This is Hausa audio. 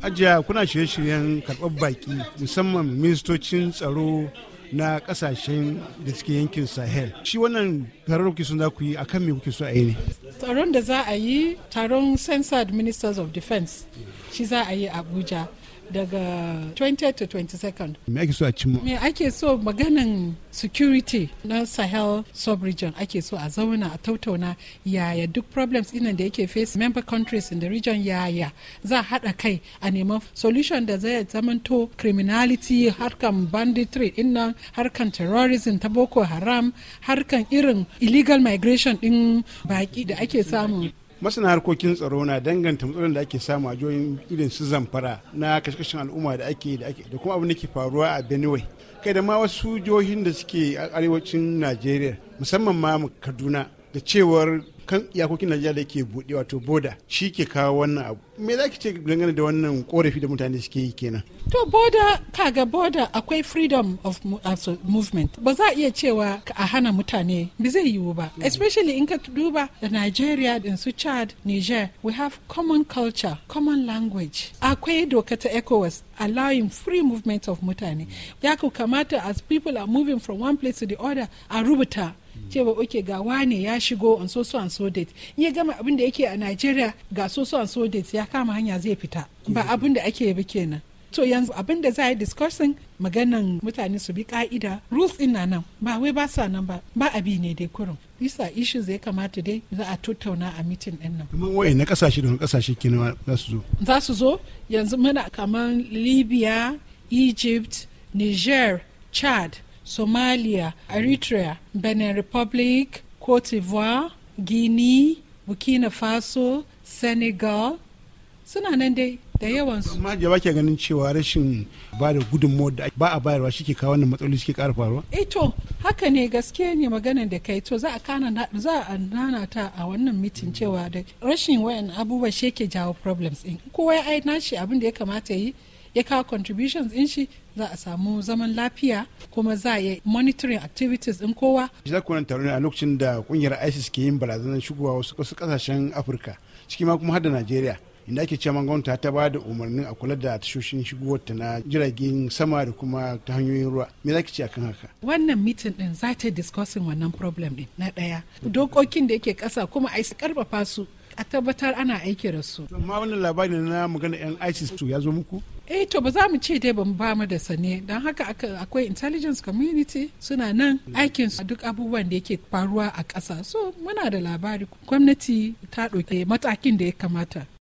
ajiya kuna shirye-shiryen karɓar baki musamman ministocin tsaro na kasashen da suke yankin sahel shi wannan taron kuke sun za ku yi akan me kuke so a yi ne taron da za a yi taron censored ministers of defense shi za a yi abuja daga 20 to 22nd. Me ake so a cimma? Me ake so maganan security na Sahel sub-region ake so a zauna a tautauna yaya duk problems inan da yake face member countries in the region yaya za a haɗa kai a neman solution da zai zamanto criminality harkan banditry innan harkan terrorism ta Boko Haram harkan irin illegal migration din baki da ake samu masana harkokin tsaro na danganta matsalolin da ake samu a jihohin irin su zamfara na kashe al'umma da ake da kuma abin da ke faruwa a benue kai da ma wasu jihohin da suke arewacin najeriya musamman ma kaduna da cewar kan iyakokin najeriya da ke buɗe wato boda shi ke kawo wannan abu me za ki ce dangane da wannan korafi da mutane suke yi kenan to boda kaga boda akwai freedom of movement ba za a iya cewa a hana mutane ba zai yiwu ba especially in ka duba da nigeria din su chad niger we have common culture common language akwai doka ta ecowas allowing free movement of mutane ya kamata as people are moving from one place to the other a rubuta cewa oke ga wane ya shigo on so so and so date in ya gama abin da yake a Nigeria ga so so and so date ya kama hanya zai fita ba abin da ake bi kenan to yanzu abin da za a yi discussing maganan mutane su bi ka'ida rules in na nan ba wai ba sa nan ba ba abi ne dai kurum bisa issues ya kamata dai za a tattauna a mitin din nan kuma waye na kasashe da kasashe kenan za su zo za su zo yanzu muna kaman libya egypt niger chad somalia eritrea benin republic cote d'ivoire guinea burkina faso senegal suna nan dai da yawan su amma jaba ke ganin cewa rashin ba da gudunmawar da ba a bayarwa shi ke kawo wannan matsaloli suke ƙara faruwa eh to haka ne gaske ne maganar da kai to za a kana za a nana ta a wannan mitin cewa da rashin wayan abubuwa shi ke jawo problems din kowa ya ai nashi abin da ya kamata yi ya kawo contributions in shi za a samu zaman lafiya kuma za a yi monitoring activities din kowa. Za ku taro ne a lokacin da kungiyar ISIS ke yin barazanar shigowa wasu kasashen Afirka ciki ma kuma har da Najeriya. inda ake cewa gwamnati ta ba da umarnin a kula da tashoshin shigowar ta na jiragen sama da kuma ta hanyoyin ruwa me za ki ce akan haka wannan mitin din za ta discussing wannan problem din na daya dokokin da yake kasa kuma a karfafa su a tabbatar ana aiki da su. amma wannan labari na magana yan isis to ya zo muku eh to ba za mu ce dai ban ba mu da sane don haka akwai intelligence community suna nan aikin su duk abubuwan da yake faruwa a ƙasa so muna da labari gwamnati ta ɗauki matakin da ya kamata